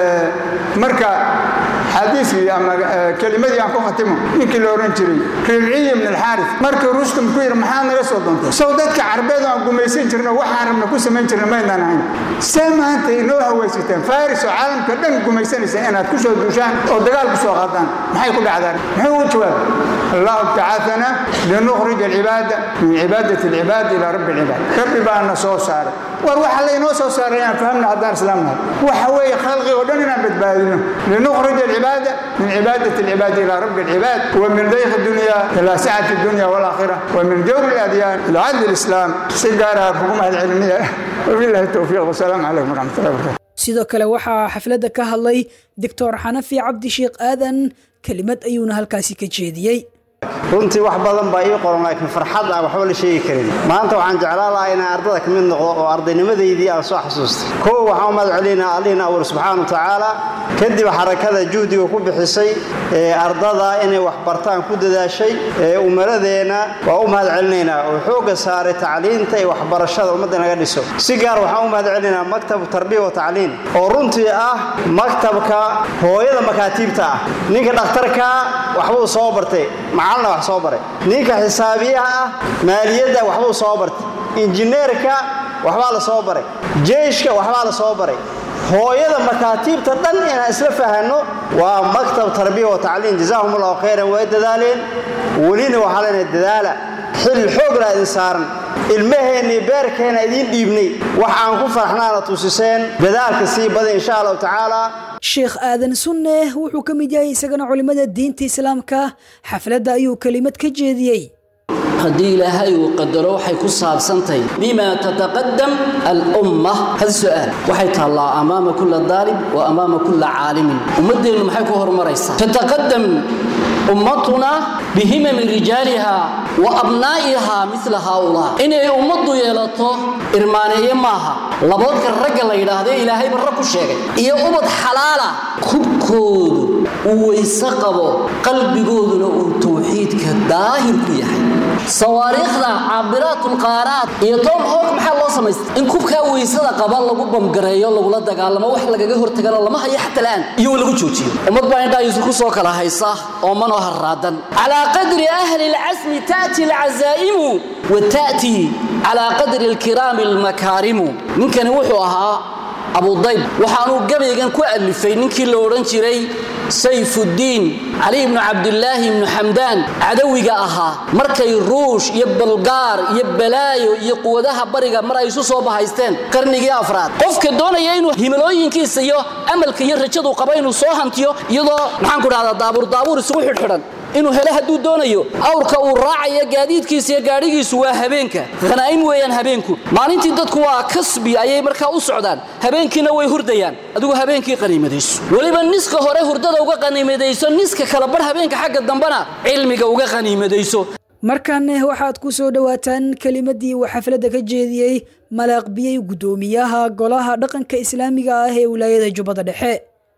Speaker 13: marka xadiiskii ama kelimadii aan ku khatimo ninkii la ohan jiray ribciyi ibn alxaaris markii rustum ku yidhi maxaad naga soo doontay sow dadka carbeed aan gumaysan jirna waxaan rabna ku samayn jirna maynaan ahayn see maanta inoo hawaysateen faris oo caalamka dhan gumaysanaysa inaad ku soo duushaan oo dagaal ku soo qaadaan maxay ku dhacdaan muxuu u jawaabay allahu btacaana linukhrij alcibaada min cibaadati alcibaad ilaa rabbi alcibaad rabbi baana soo saaray war waxa laynoo soo saaray inaan fahamna haddaan islaamnahay waxa weeye khalqi oo dhan inaan badbaadino linukhrij alcibaada min cibaadati alcibaad ilaa rabbi alcibaad wa min dayq dunya ilaa sacati dunya walakhira wa min jawri aladyaan ila cadli alislaam si gaaraha kugu mahadcelinaya wabillahi towfiiq wasalaamu calaykum waraxmatullahi wabarakatu
Speaker 2: sidoo kale waxaa xafladda ka hadlay doctor xanafi cabdi sheekh aadan kelimad ayuuna halkaasi ka jeediyey
Speaker 14: runtii wax badan baa ii qoran laakiin farxad aan waxba la sheegi karin maanta waxaan jeclaan lahaa inaan ardada ka mid noqdo oo ardaynimadaydii aan soo xasuustay kow waxaan u mahad celinaa allihina awar subxaana wa tacaala kadib xarakada juhdiga ku bixisay ee ardada inay wax bartaan ku dadaashay ee umaradeenna waa u mahad celinaynaa oo xoogga saaray tacliinta iyo waxbarashada ummadda naga dhiso si gaar waxaan u mahad celinaynaa maktabu tarbiya wa tacliin oo runtii ah maktabka hooyada makaatiibta ah ninka dhakhtarka waxbuu soo bartay macalna wax soo baray ninka xisaabiyaha ah maaliyadda waxbuu soo bartay injineerka waxbaa la soo baray jeyshka waxbaa la soo baray hooyada makaatiibta dhan inaan isla fahanno waa maktab tarbiya wa tacliin jazaahum allahu khayran way dadaaleen welina waxaa leenahay dadaala xil xoogla idin saaran ilmaheennii beerkeena idiin dhiibnay wax aan ku farxnaana tusiseen dadaalka sii bada insha allahu tacaala
Speaker 2: sheekh aadan sunne wuxuu ka mid yahay isagana culimmada diinta islaamka xafladda ayuu kelimad ka jeediyey
Speaker 15: haddii ilaahay uu qadaro waxay ku saabsantahay bima tataqadam alumma hada su'aal waxay taallaa amaama kulla daalib wa amaama kulla caalimin ummaddeennu maxay ku horumaraysaa tataqadam ummatuna bihimami rijaaliha wa abnaa'iha mila haaulaa inay ummaddu yeelato irmaaneeye maaha laboodka ragga la yidhaahde ilaahayba rag ku sheegay iyo ubad xalaala kubkoodu uu weyse qabo qalbigooduna uu tawxiidka daahir ku yahay sawaariikhda caabiraatulqaaraad iyo tom hawk maxaa loo samaystay in kubkaa weysada qaba lagu bamgareeyo lagula dagaalamo wax lagaga hortagana lama hayo xata la'aan iyo lagu joojiyo ummad baa indhaa yuusuf ku soo kala haysa oo manoo harraadan calaa qadri ahli alcasmi ta'ti alcazaa'imu wa ta'ti calaa qadri alkiraami almakaarimu ninkani wuxuu ahaa abudayb waxaanuu gabaygan ku alifay ninkii la odhan jiray sayfuddiin cali ibnu cabdilaahi ibnu xamdaan cadawiga ahaa markay ruush iyo balgaar iyo balaayo iyo quwadaha bariga mar ay isu soo bahaysteen qarnigii afraad qofka doonaya inuu himilooyinkiisa iyo amalka iyo rajadu qaba inuu soo hantiyo iyadoo maxaanku dhahdaa daabuur daabuur isugu xidhxidhan inuu hele hadduu doonayo awrka uu raacaya gaadiidkiisa iyo gaadhigiisu waa habeenka khanaa'im weeyaan habeenku maalintii dadku waa kasbi ayay markaa u socdaan habeenkiina way hurdayaan adigu habeenkii qaniimadayso weliba niska hore hurdada uga qaniimadayso niska kala bar habeenka xagga dambena cilmiga uga qaniimadayso
Speaker 2: markanne waxaad ku soo dhowaataan kelimadii uu xafladda ka jeediyey malaaqbiyey guddoomiyaha golaha dhaqanka islaamiga ah ee wilaayada jubbada dhexe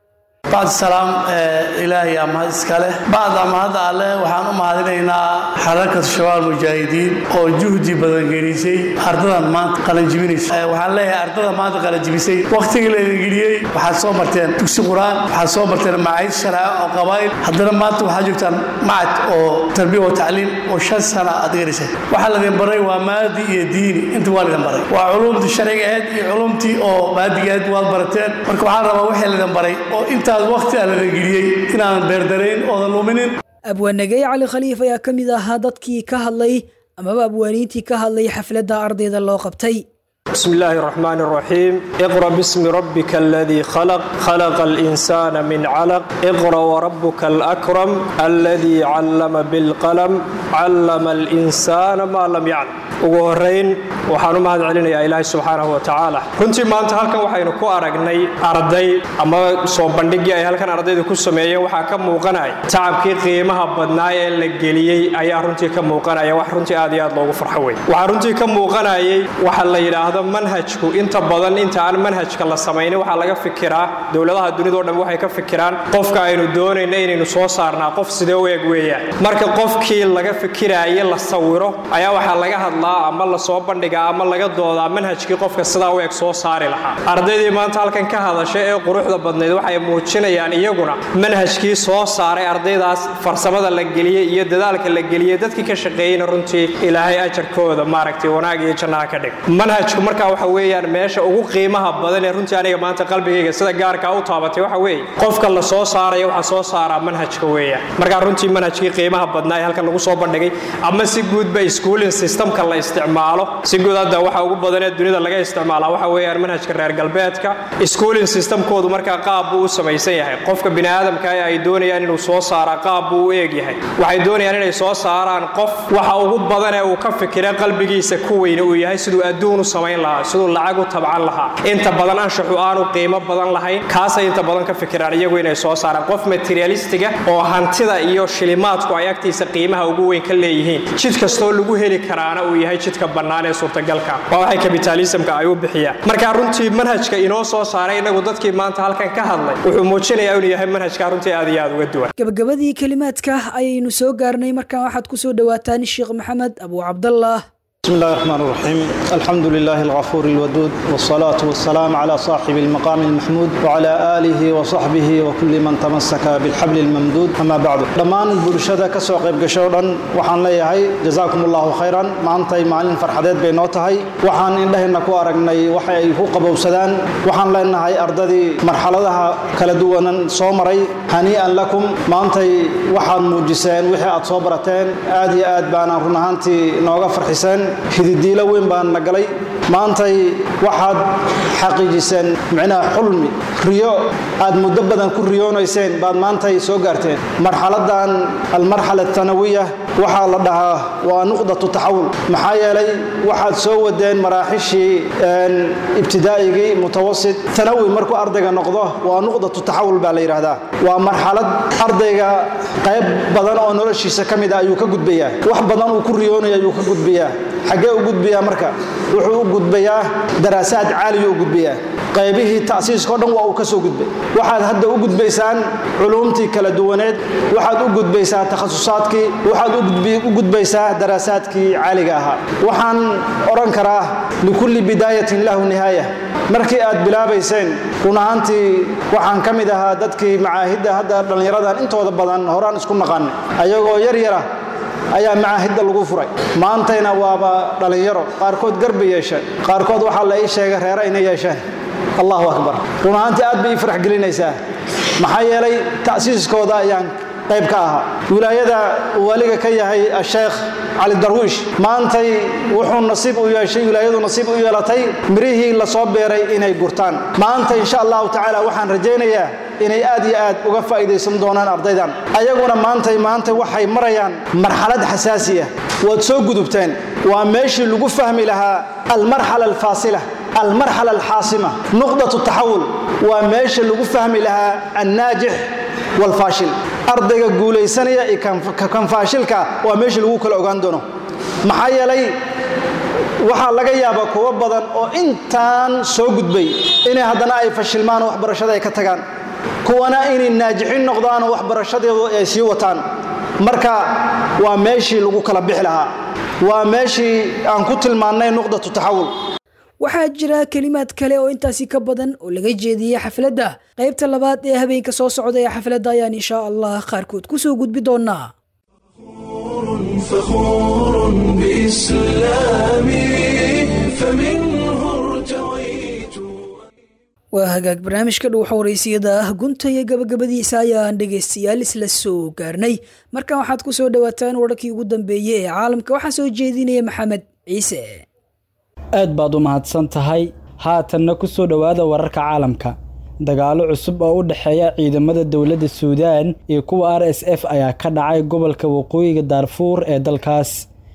Speaker 16: bacd salaam ilaahay aa mahad iska leh bacda mahadda alleh waxaan u mahadinaynaa xarakatu shabaab mujaahidiin oo juhdi badan gelisay ardadan maanta qalanjibinaysa waxaan leeyahay ardada maanta qalanjibisay wakhtigii la idin geliyey waxaad soo marteen dugsi qur-aan waxaad soo marteen macayd sharca oo qabaa'il haddana maanta waxaad joogtaan macad oo tarbiya oo tacliim oo shan sana aad gelisay waxaa laydin baray waa maadi iyo diini inta waa laydin baray waa culumtii sharciga ahayd iyo culumtii oo maadiga ahayd waad barateen marka waxaan rabaa wixii laydin baray oo intaas waqti aan laydin geliyey inaanan beerdarayn oodan luminin
Speaker 2: abwaanagey cali khaliif ayaa ka mid ahaa dadkii ka hadlay amaba abwaaniintii ka hadlay xafladda ardayda loo qabtay
Speaker 17: بسم الله الرحمن الرحيم اقرأ باسم ربك الذي خلق خلق الإنسان من علق اقرأ وربك الأكرم الذي علم بالقلم علم الإنسان ما لم يعلم ugu horeyn waxaan u mahad celinayaa ilaahay subxaanahu wa tacaala runtii maanta halkan waxaynu ku aragnay arday ama soo bandhigii ay halkan ardaydu ku sameeyeen waxaa ka muuqanaya tacabkii qiimaha badnaa ee la geliyey ayaa runtii ka muuqanaya wax runtii aad iyo aad loogu farxo wey waxaa runtii ka muuqanayay waxa la yidhaahdo manhajku inta badan inta aan manhajka la samaynin waxaa laga fikiraa dowladaha dunidao dhan waxay ka fikiraan qofka aynu doonayna inaynu soo saarnaa qof sidee u eg weeyaan marka qofkii laga fikiraaye la sawiro ayaa waxaa laga hadlaa ama la soo bandhigaa ama laga doodaa manhajkii qofka sidaa u eg soo saari lahaa ardaydii maanta halkan ka hadasha ee quruxda badnayd waxay muujinayaan iyaguna manhajkii soo saaray ardaydaas farsamada la geliyey iyo dadaalka la geliyey dadkii ka shaqeeyeyna runtii ilaahay ajarkooda maaragtay wanaag iyo jannaha ka dhig manhajku marka waxa weeyaan meesha ugu qiimaha badan ee runtii aniga maanta qalbigayga sida gaarkaa u taabatay waxa weeye qofka la soo saaraya waxaa soo saaraa manhajka weeyaan markaa runtii manhajkii qiimaha badnaa ee halkan lagu soo bandhigay ama si guudba schooling systemka la isticmaalo si guud hadda waxa ugu badan ee dunida laga isticmaalaa waxa weeyaan manhajka reer galbeedka schooling systemkoodu markaa qaab buu u samaysan yahay qofka bini aadamka ee ay doonayaan inuu soo saaraa qaab buu u eeg yahay waxay doonayaan inay soo saaraan qof waxa ugu badan ee uu ka fikira qalbigiisa ku weyne uu yahay siduu adduun u samayn lahaa siduu lacag u tabcan lahaa inta badan anshaxu aanu qiimo badan lahayn kaasay inta badan ka fikiraan iyagu inay soo saaraan qof materialistiga oo hantida iyo shilimaadku ay agtiisa qiimaha ugu weyn ka leeyihiin jid kastoo lagu heli karaana uu yahay jidka bannaan ee suurtagalka waa waxay kapitaalismka ay u bixiyaan marka runtii manhajka inoo soo saaray inagu dadkii maanta halkan ka hadlay wuxuu muujinayaa inuu yahay manhajka runtii aad iyo aad uga duwan
Speaker 2: gabagabadii kelimaadka ayaynu soo gaarnay markaan waxaad ku soo dhowaataan sheekh maxamed abu cabdallah
Speaker 18: بسم الله الرحمن الرحيم الحمد لله الغفور الودود والصلاة والسلام على صاحب المقام المحمود وعلى آله وصحبه وكل من تمسك بالحبل الممدود أما بعد دمان برشادة كسوق بقشورا وحان ليهي جزاكم الله خيرا ما أنتي معلن فرحدات بينوتهي وحان إنده إنكو أرقني وحي فوق بوسدان وحان لأنهي أرددي مرحلتها كالدوانا صومري هنيئا لكم ما أنتي وحان موجسين وحي أتصوبرتين آدي آد بانا رنهانتي نوغا فرحسين hididiilo weyn baan na galay maantay waxaad xaqiijiseen micnaha xulmi riyo aad muddo badan ku riyoonayseen baad maantay soo gaarteen marxaladan almarxala atanawiya waxaa la dhahaa waa nuqdatu taxawul maxaa yeelay waxaad soo wadeen maraaxishii ibtidaa'igii mutawasit tanawi markuu ardayga noqdo waa nuqdatu taxawul baa la yidhaahdaa waa marxalad ardayga qayb badan oo noloshiisa ka mid a ayuu ka gudbayaa wax badan uu ku riyoonaya ayuu ka gudbayaa xaggee u gudbayaa marka wuxuu u gudbayaa daraasaad caaliyu u gudbayaa qaybihii ta'siiskao dhan waa uu ka soo gudbay waxaad hadda u gudbaysaan culuumtii kala duwaneed waxaad u gudbaysaa takhasusaadkii waxaad u gudbaysaa daraasaadkii caaliga ahaa waxaan odhan karaa likulli bidaayatin lahu nihaaya markii aad bilaabayseen run ahaantii waxaan ka mid ahaa dadkii macaahidda hadda dhallinyaradan intooda badan horaan isku naqan ayagoo yar yara ayaa macaahidda lagu furay maantayna waaba dhallinyaro qaarkood garba yeesheen qaarkood waxaa la ii sheegay reere inay yeesheen allahu akbar run ahaantii aad bay ii farax gelinaysaa maxaa yeelay ta'siiskooda ayaan qayb ka ahaa wilaayada waliga ka yahay asheekh cali darwiish maantay wuxuu nasiib u yeeshay wilaayadu nasiib u yeelatay mirihii lasoo beeray inay gurtaan maanta insha allahu tacaala waxaan rajaynayaa inay aad iyo aad uga faa'iidaysan doonaan ardaydan ayaguna maantay maanta waxay marayaan marxalad xasaasi ah waad soo gudubteen waa meeshii lagu fahmi lahaa almarxala alfaasila almarxala alxaasima nuqdatu taxawul waa meesha lagu fahmi lahaa annaajix walfaashil ardayga guulaysanaya iyo kan faashilka waa meeshii lagu kala ogaan doono maxaa yeelay waxaa laga yaabaa kuwo badan oo intaan soo gudbay inay haddana ay fashilmaan oo waxbarashada ay ka tagaan kuwana inay naajixin noqdaanoo waxbarashadeedu ay sii wataan marka waa meeshii lagu kala bixi lahaa waa meeshii aan ku tilmaannay nuqdatu taxawul
Speaker 2: waxaa jira kelimaad kale oo intaasi ka badan oo laga jeediyey xafladda qaybta labaad ee habeenka soo socda ee xafladda ayaan insha allah qaarkood ku soo gudbi doonaa
Speaker 1: فخور بإسلامي فمنه ارتويت
Speaker 2: waa hagaag barnaamijka dhow xawareysiyada ah gunta iyo gabagabadiisa ayaan dhegaystayaal isla soo gaarnay markan waxaad ku soo dhowaataan wararkii ugu dambeeyey ee caalamka waxaa soo jeedinaya maxamed ciise
Speaker 19: aad baad u mahadsan tahay haatanna ku soo dhowaada wararka caalamka dagaallo cusub oo u dhexeeya ciidamada dowladda suudaan iyo kuwa r s f ayaa ka dhacay gobolka waqooyiga daarfuur ee dalkaas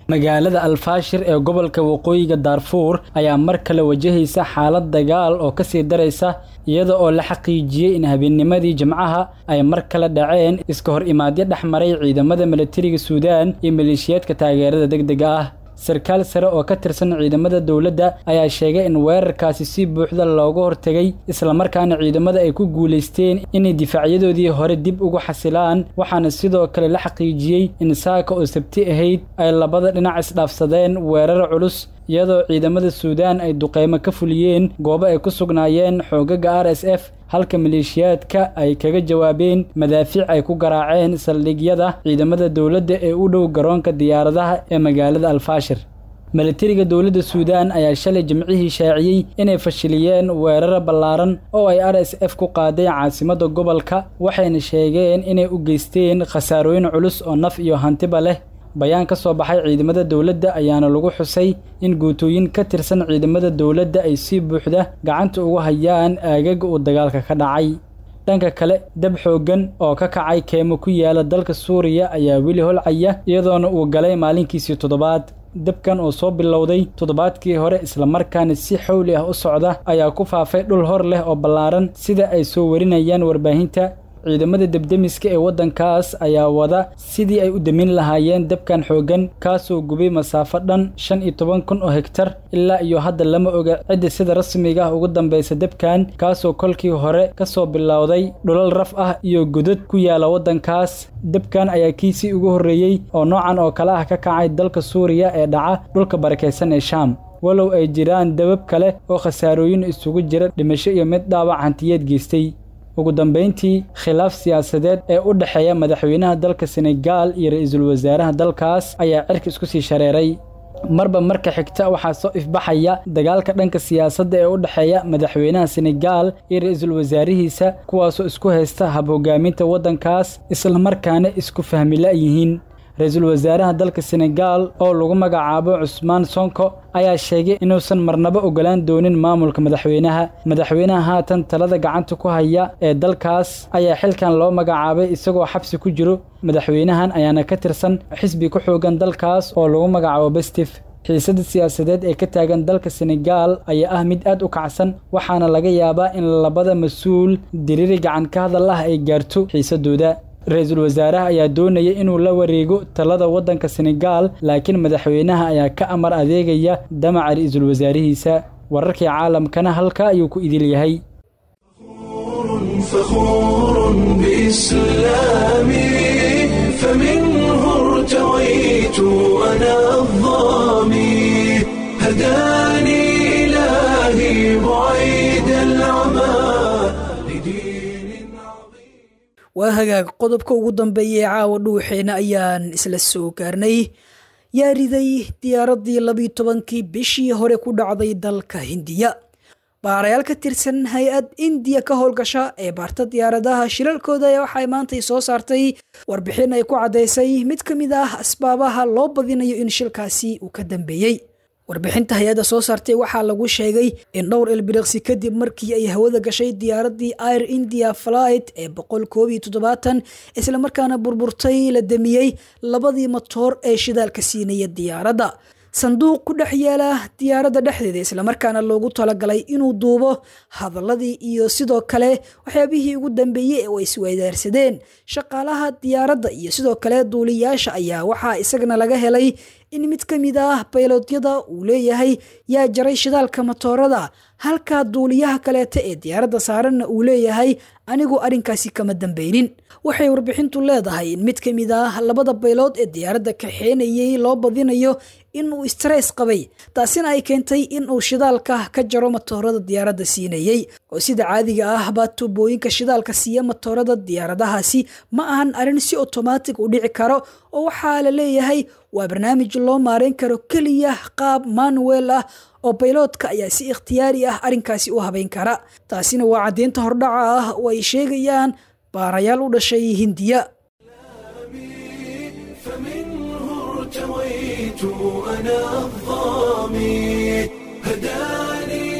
Speaker 19: magaalada alfaashir ee gobolka waqooyiga daarfuur ayaa mar kale wajahaysa xaalad dagaal oo kasii daraysa iyada oo la xaqiijiyey in habeennimadii jimcaha ay mar kale dhaceen iska hor imaadyo dhex maray ciidamada milatariga suudaan iyo maleeshiyaadka taageerada degdega ah sarkaal sare oo ka tirsan ciidamada dowladda ayaa sheegay in weerarkaasi si buuxda looga hortegay islamarkaana ciidamada ay ku guulaysteen inay difaacyadoodii hore dib ugu xasilaan waxaana sidoo kale la xaqiijiyey in saaka oo sabti ahayd ay labada dhinac isdhaafsadeen weerar culus iyadoo ciidamada suudaan ay duqeymo ka fuliyeen goobo ay ku sugnaayeen xoogaga r s f halka maleeshiyaadka ay kaga jawaabeen madaafiic ay ku garaaceen saldhigyada ciidamada dowladda ee u dhow garoonka diyaaradaha ee magaalada alfaashir milatariga dowladda suudaan ayaa shalay jimcihii shaaciyey inay fashiliyeen weeraro ballaaran oo ay r s f ku qaaday caasimadda gobolka waxayna sheegeen inay u geysteen khasaarooyin culus oo naf iyo hantiba leh bayaan ka soo baxay ciidamada dowladda ayaana lagu xusay in guutooyin ka tirsan ciidamada dowladda ay si buuxda gacanta ugu hayaan aagaga uu dagaalka ka dhacay dhanka kale dab xooggan oo ka kacay keemo ku yaala dalka suuriya ayaa weli holcaya iyadoona uu galay maalinkiisii toddobaad dabkan oo soo bilowday toddobaadkii hore islamarkaana si xowli ah u socda ayaa ku faafay dhul hor leh oo ballaaran sida ay soo warinayaan warbaahinta ciidamada debdemiska ee waddankaas ayaa wada sidii ay u demin lahaayeen dabkan xooggan kaasoo gubay masaafo dhan shan iyo toban kun oo hegtar ilaa iyo hadda lama oga cidda sida rasmiga ah ugu dambaysa dabkan kaasoo kolkii hore ka soo bilowday dhulal raf ah iyo godad ku yaala waddankaas dabkan ayaa kiisii ugu horreeyey oo noocan oo kale ah ka kacay dalka suuriya ee dhaca dhulka barakaysan ee shaam walow ay jiraan dabab kale oo khasaarooyin isugu jira dhimasho iyo mid dhaawac hantiyeed geystay ugu dambayntii khilaaf siyaasadeed ee u dhexeeya madaxweynaha dalka senegaal iyo ra-iisul wasaaraha dalkaas ayaa cirka isku sii shareeray marba marka xigta waxaa soo ifbaxaya dagaalka dhanka siyaasadda ee u dhexeeya madaxweynaha senegaal iyo ra-iisul wasaarihiisa kuwaasoo isku haysta hab hogaaminta waddankaas islamarkaana isku fahmila yihiin ra-iisul wasaaraha dalka senegaal oo lagu magacaabo cusmaan sonko ayaa sheegay inuusan marnabo ogolaan doonin maamulka madaxweynaha madaxweynaha haatan talada gacanta ku haya ee dalkaas ayaa xilkan loo magacaabay isagoo xabsi ku jiro madaxweynahan ayaana ka tirsan xisbi ku xoogan dalkaas oo lagu magacaabo bestif xiisada siyaasadeed ee ka taagan dalka senegaal ayaa ah mid aad u kacsan waxaana laga yaabaa in labada mas-uul diriiri gacan ka hadal ah ay gaarto xiisadooda ra-iisul wasaaraha ayaa doonaya inuu la wareego talada waddanka senegaal laakiin madaxweynaha ayaa ka amar adeegaya damaca ra-iisul wasaarihiisa wararkii caalamkana halka ayuu ku idil yahay
Speaker 1: فخور بإسلامي فمنه ارتويت أنا الظامي هداني إلهي بعيد العمى
Speaker 2: waa hagaag qodobka ugu dambeeya ee caawa dhuuxeena ayaan isla soo gaarnay yaa riday diyaaraddii labiyo tobankii bishii hore ku dhacday dalka hindiya baarayaal ka tirsan hay-ad indiya ka howlgasha ee baarta diyaaradaha shilalkooda ayaa waxay maantay soo saartay warbixin ay ku caddaysay mid ka mid ah asbaabaha loo badinayo in shilkaasi uu ka dambeeyey warbixinta hay-adda soo saartay waxaa lagu sheegay in dhowr ilbiriqsi kadib markii ay hawada gashay diyaaraddii air india flight ee boqol koob iyo toddobaatan islamarkaana burburtay la damiyey labadii matoor ee shidaalka siinaya diyaaradda sanduuq ku dhex yaala diyaaradda dhexdeeda islamarkaana loogu talagalay inuu duubo hadaladii iyo sidoo kale waxyaabihii ugu dambeeyey oo isweydaarsadeen shaqaalaha diyaaradda iyo sidoo kale duuliyaasha ayaa waxaa isagana laga helay in mid ka mid ah baylodyada uu leeyahay yaa jaray shidaalka matoorada halka duuliyaha kaleeta ee diyaaradda saaranna uu leeyahay anigu arrinkaasi kama dambeynin waxay warbixintu leedahay in mid ka mid ah labada baylood ee diyaaradda kaxeenayay loo badinayo inuu stress qabay taasina ay keentay inuu shidaalka ka jaro matoorada diyaaradda siinayey oo sida caadiga ah baa tuubooyinka shidaalka siiya matoorada diyaaradahaasi ma ahan arrin si otomaatig u dhici karo oo waxaa la leeyahay waa barnaamij loo maareyn karo keliya qaab manuel ah oo bayloodka ayaa si ikhtiyaari ah arrinkaasi u habeyn kara taasina waa caddeynta hordhaca ah oo ay sheegayaan baarayaal u dhashay hindiya
Speaker 1: ارتويت أنا الظامي هداني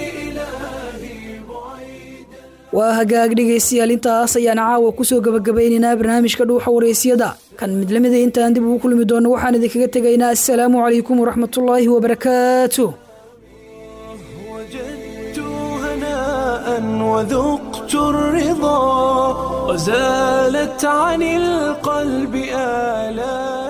Speaker 2: waa hagaag dhegaystayaal intaas ayaan caawa kusoo gabagabaynaynaa barnaamijka dhuuxa waraysyada kan mid lamida intaan dib ugu kulmi doono waxaan idinkaga tegaynaa assalaamu calaykum waraxmatullaahi wabarakaatu
Speaker 1: وذقت الرضا وزالت عن القلب آلام